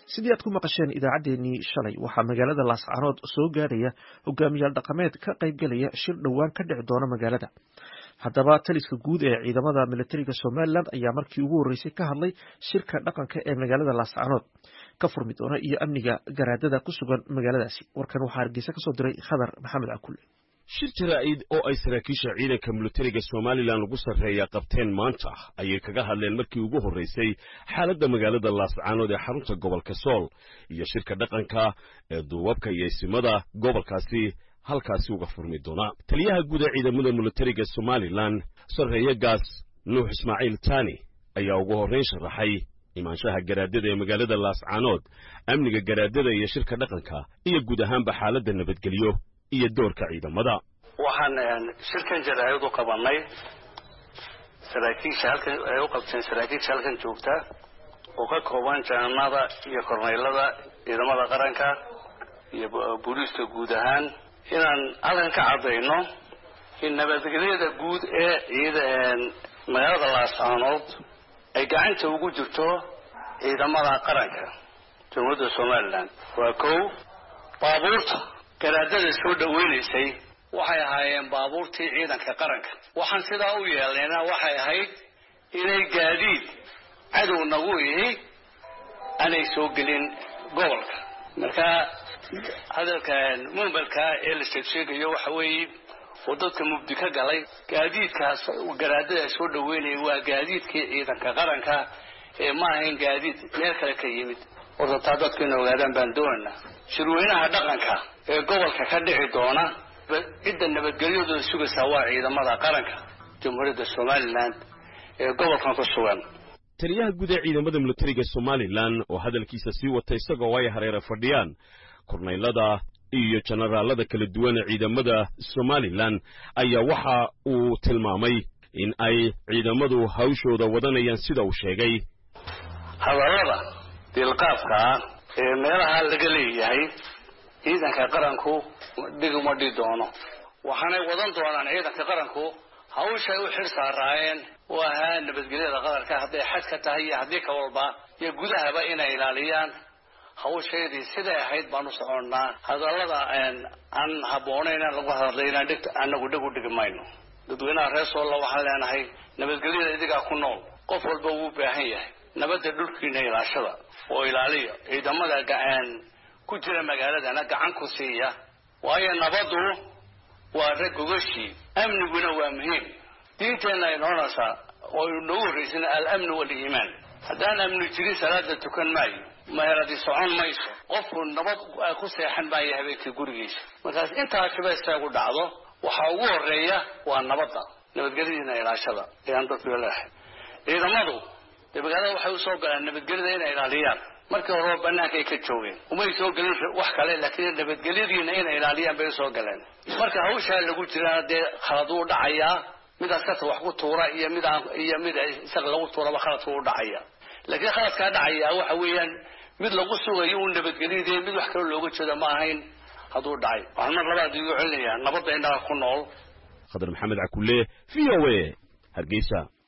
sidii aad ku maqasheen idaacaddeenii shalay waxaa magaalada laascaanood soo gaadhaya hogaamiyaal dhaqameed ka qaybgelaya shir dhowaan ka dhici doona magaalada haddaba taliska guud ee ciidamada militariga somalilan ayaa markii ugu horreysay ka hadlay shirka dhaqanka ee magaalada laascaanood ka furmi doona iyo amniga garaadada ku sugan magaaladaasi warkan waxaa hargeysa kasoo diray khadar maxamed cakulle shir jaraa'id oo ay saraakiisha ciidanka militariga somalilan ugu sarreeya qabteen maanta ayay kaga hadleen markii ugu horraysay xaaladda magaalada laascaanood ee xarunta gobolka sool iyo shirka dhaqanka ee duubabka iyo isimada gobolkaasi halkaasi uga furmi doona taliyaha guud ee ciidamada militariga somalilan sarreeye gaas nuux ismaaciil tani ayaa ugu horrayn sharaxay imaanshaha garaadada ee magaalada laascaanood amniga garaadada iyo shirka dhaqanka iyo guud ahaanba xaaladda nabadgelyo iyo doorka ciidamada waxaan shirkan jaraa'id u qabanay saraakiisha halkan ay u qabteen saraakiisha halkan joogta oo ka kooban jananada iyo korneylada ciidamada qaranka iyo booliiska guud ahaan inaan halkan ka caddayno in nabadgelyada guud ee ciida magaalada laascaanood ay gacanta ugu jirto ciidamada qaranka jamhuuriyadda somalilan waa kow baabuurta garaadada soo dhaweynaysay waxay ahaayeen baabuurtii ciidanka qaranka waxaan sidaa u yeelnayna waxay ahayd inay gaadiid cadow nagu ihi aanay soo gelin gobolka marka hadalka mumbalka ee la sheegsheegayo waxa weeye oo dadka mubdi ka galay gaadiidkaas garaadada soo dhaweynaya waa gaadiidkii ciidanka qaranka ee ma ahayn gaadiid meel kale ka yimid horta taa dadku ina ogaadaan baan doonayna shirweynaha dhaqanka ee gobolka ka dhici doona cidda nabadgelyadooda sugaysaa waa ciidamada qaranka jamhuuriyadda somalilan ee gobolkan ku sugan taliyaha guud ee ciidamada militariga somalilan oo hadalkiisa sii wata isagoo ay hareera fadhiyaan kornaylada iyo jenaraalada kala duwan ee ciidamada somalilan ayaa waxa uu tilmaamay in ay ciidamadu hawshooda wadanayaan sida uu sheegay hadallada diilqaafkaa ee meelaha laga leeyahay ciidanka qaranku dhiguma dhi doono waxaanay wadan doonaan ciidanka qaranku hawshay u xir saaraayeen oo ahaa nabadgelyada qaranka hadday xadka tahay iyo haddii ka walba iyo gudahaba inay ilaaliyaan hawsheedii siday ahayd baan u soconnaa hadallada aan habboonayn lagu hadlayna dhigt anagu dhig u dhigi mayno dadweynaha reer soolla waxaan leenahay nabadgelyada idigaa ku nool qof walba wuu baahan yahay nabadda dhulkiina ilaashada oo ilaaliya ciidamada ku jira magaaladana gacan ku siiya waayo nabaddu waa rag gogashii amniguna waa muhiim diinteenna ay noonaysaa oo nagu horraysana al-amnu waliimaan haddaan amni jirin salaada tukan maayo meheradi socon mayso qofku nabad ku seexan maayo habeenkii gurigiisa markaas intaasiba istaagu dhacdo waxaa ugu horeeya waa nabadda nabadgelyadiina ilaashada ayaan dadku leehay ciidamadu dee magaalada waxay usoo galaan nabadgelyada inay ilaaliyaan markii horeba banaanka ay ka joogeen umay soo gelin wax kale laakiin nabadgelyadiina inay ilaaliyaan bay usoo galeen marka hawshaa lagu jirana dee khalad uu dhacayaa mid askarta wax ku tuura iyo mid aan iyo mid isaga lagu tuuraba khaladka u dhacaya laakiin khaladkaa dhacaya waxa weeyaan mid lagu sugayo uu nabadgelyadii mid wax kale looga jeedo ma ahayn hadduu dhacay waxaan mar labaad igu celinayaa nabadda innaga ku nool khadar maxamed cakulle v o a hargeysa